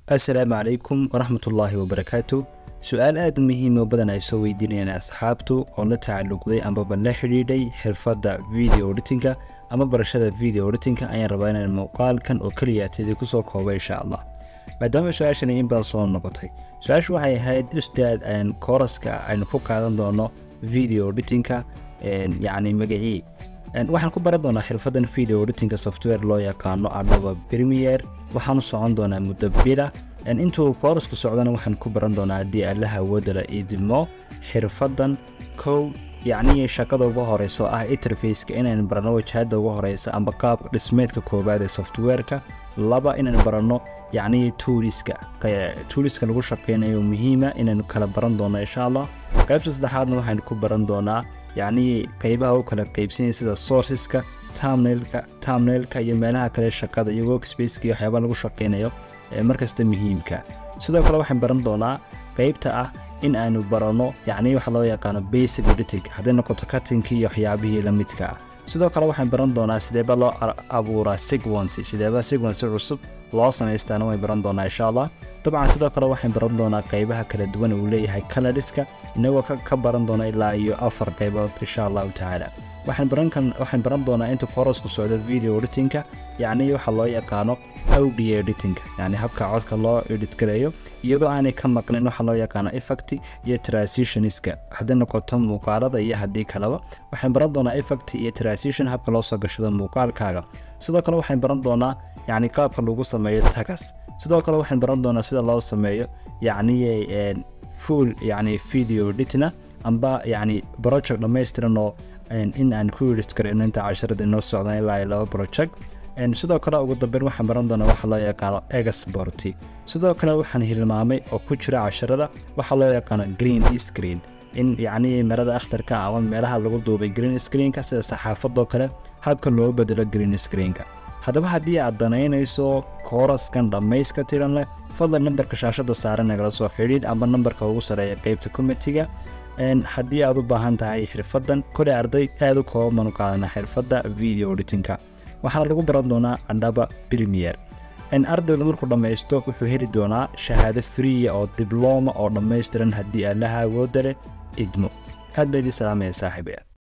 assalaamu calaykum waraxmatullaahi wabarakaatu su-aal aada muhiim oo badan ay soo weydiinayaan asxaabtu oo la tacalluqday amaba la xidhiidhay xirfadda video editinka ama barashada video editinka ayaan rabaa inaan muuqaalkan oo keliya tidii kusoo kooba insha allah maadaama su-aashani in badan soo noqotay su-aashu waxay ahayd ustaad kooraska aynu ku qaadan doono video editinka yacni magacii waxaan ku baran doonaa xirfadan video editinka software loo yaqaano adhaba premier waxaanu socon doonaa muddo bila intuu koorasku socdana waxaan ku baran doonaa haddii allaha awoodala idmo xirfadan kow yacnii shaqada ugu horeyso ah interfaceka inaynu baranno wajahada ugu horeysa amba qaabka dhismeedka koowaad ee softwareka laba inaynu baranno yacnii tuuliska tuuliska lagu shaqeynayo muhiima inaynu kala baran doono insha allah qaybta saddexaadna waxaynu ku baran doonaa yacnii qeybaha u kala qeybsanyay sida sourceska tamnailka tamnailka iyo meelaha kale shaqada iyo workspaceka iyo waxyaabaa lagu shaqeynayo ee markasta muhiimka sidoo kale waxaan baran doonaa qeybta ah in aynu baranno yacnii waxa loo yaqaano basic editing hadday noqoto cuttingkii iyo waxyaabihii la midka ah sidoo kale waxaan baran doonaa sideeba loo abuuraa sequency sideeba sequency cusub loo samaystaana way baran doonaa insha allah dabcan sidoo kale waxaan baran doonaa qeybaha kala duwan uu leeyahay kaladiska inagoo ka baran doona ilaa iyo afar qeybood insha allahu tacaala waxaan baran doonaa inta korosku socdo video editinka yacnii waxa loo yaqaano audio editinka yacni habka codka loo edit gareeyo iyadoo aanay ka maqnin waxa loo yaqaano effect iyo transitionska hadday noqoto muuqaalada iyo haddii kaleba waxaan baran doonaa effect iyo transition habka loo soo gashado muuqaalkaaga sidoo kale waxaan baran doonaa yacni qaabka lagu sameeyo tagas sidoo kale waxaan baran doonaa sida loo sameeyo yacni full yacni video editina amba yacni project dhammaystiran oo in aan ku edit karayno inta casharada inoo socdaan ilaa iyo laba project sidoo kale ugu dambeyn waxaan baran doonaa waxa loo yaqaano exporti sidoo kale waxaan hilmaamay oo ku jira casharada waxa loo yaqaano green screen in yacnii marada akhtarka ama meelaha lagu duubay green screenka sida saxaafadoo kale habka loo bedelo green screenka haddaba haddii aad danaynayso kooraskan dhammayska tiran leh fadlan nambarka shaashada saaran nagala soo xidhiid ama nambarka ugu sareeya qeybta komitiga haddii aad u baahan tahay xirfadan koley arday aada u kooban u qaadana xirfadda video editinka waxaana lagu baran doonaa adhaba premier ardayda markuu dhammaysto wuxuu heli doonaa shahaado friya oo diblooma oo dhammaystiran haddii allaha awoodda leh idmo aad baa idii salaamaya saaxiibaya